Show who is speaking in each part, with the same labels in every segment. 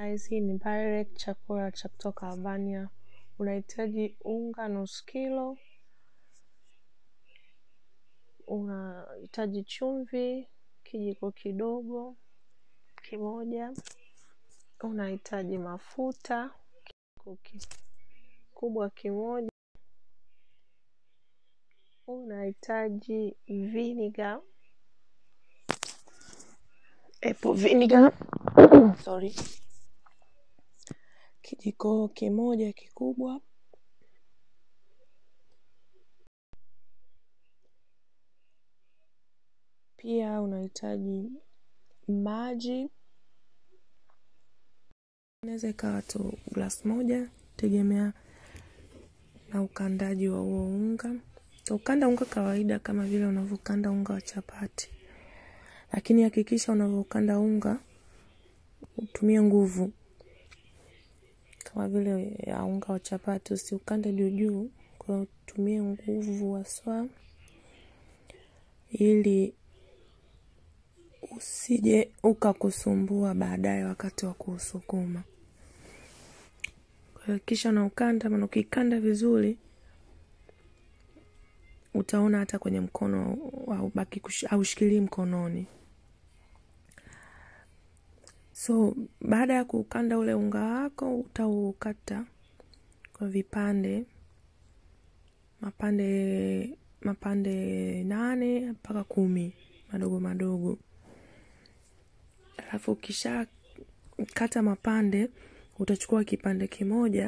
Speaker 1: guys, hii ni Barec, chakula cha kutoka Albania. Unahitaji unga nusu kilo, unahitaji chumvi kijiko kidogo kimoja, unahitaji mafuta kijiko kikubwa kimoja, unahitaji vinegar, apple vinegar sorry, kijiko kimoja kikubwa pia unahitaji maji, inaweza ikawa tu glass moja, tegemea na ukandaji wa huo unga. Ukanda unga kawaida kama vile unavyokanda unga wa chapati, lakini hakikisha unavyokanda unga utumie nguvu kama vile ya unga wa chapati, usiukande juu juu. Kwa hiyo utumie nguvu haswa ili usije ukakusumbua baadaye wakati wa kuusukuma. Kwa hiyo kisha na ukanda, maana ukikanda vizuri utaona hata kwenye mkono haubaki haushikilii mkononi. So baada ya kuukanda ule unga wako utaukata kwa vipande mapande mapande nane mpaka kumi madogo madogo. Alafu ukisha kata mapande, utachukua kipande kimoja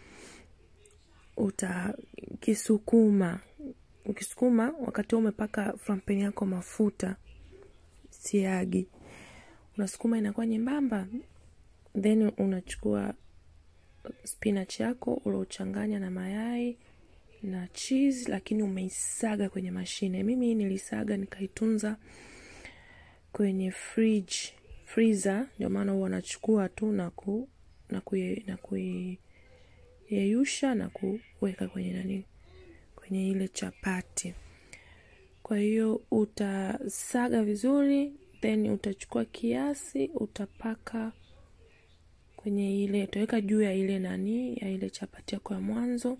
Speaker 1: utakisukuma. Ukisukuma wakati huo umepaka flampeni yako mafuta siagi, unasukuma inakuwa nyembamba, then unachukua spinach yako uliochanganya na mayai na cheese, lakini umeisaga kwenye mashine. Mimi nilisaga nikaitunza kwenye fridge freezer, ndio maana huwa nachukua tu na ku na kui, na kuiyeyusha na kuweka kwenye nani kwenye ile chapati. Kwa hiyo utasaga vizuri, then utachukua kiasi utapaka kwenye ile, utaweka juu ya ile nani ya ile chapati yako ya mwanzo.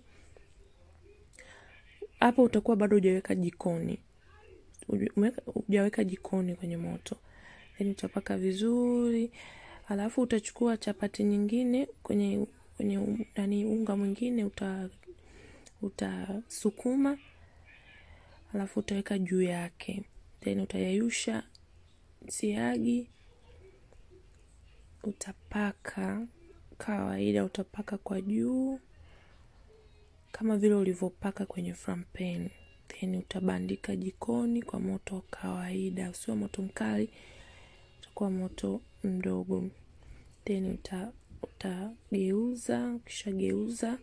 Speaker 1: Hapo utakuwa bado hujaweka jikoni, hujaweka jikoni kwenye moto, then utapaka vizuri, alafu utachukua chapati nyingine kwenye kwenye nani unga mwingine uta utasukuma, alafu utaweka juu yake, then utayayusha siagi, utapaka kawaida, utapaka kwa juu kama vile ulivyopaka kwenye frampen, then utabandika jikoni kwa moto wa kawaida, usio moto mkali, utakuwa moto mdogo, then uta utageuza. Ukishageuza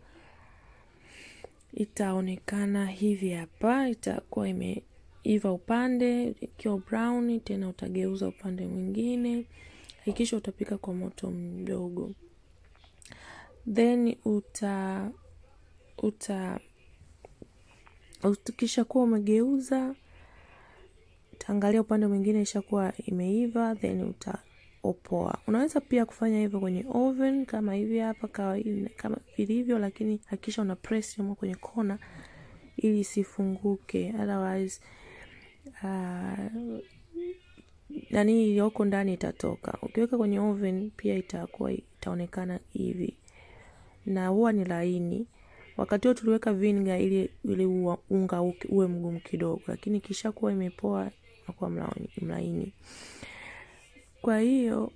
Speaker 1: itaonekana hivi hapa, itakuwa imeiva upande ikiwa brown, tena utageuza upande mwingine. Hakikisha utapika kwa moto mdogo, then uta uta ukishakuwa umegeuza, utaangalia upande mwingine ishakuwa imeiva, then utaopoa. Unaweza pia kufanya hivyo kwenye oven kama hivi hapa kawaida, kama vilivyo, lakini hakikisha una press humo kwenye kona ili isifunguke, otherwise uh, nani iliyoko ndani itatoka. Ukiweka kwenye oven pia itakuwa itaonekana hivi, na huwa ni laini. Wakati huo tuliweka vinegar ili ili unga uwe mgumu kidogo, lakini kisha kuwa imepoa unakuwa mlaini. Kwa hiyo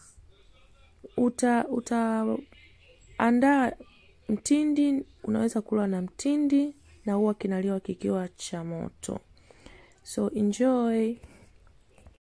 Speaker 1: uta utaandaa mtindi, unaweza kula na mtindi na huwa kinaliwa kikiwa cha moto. So enjoy.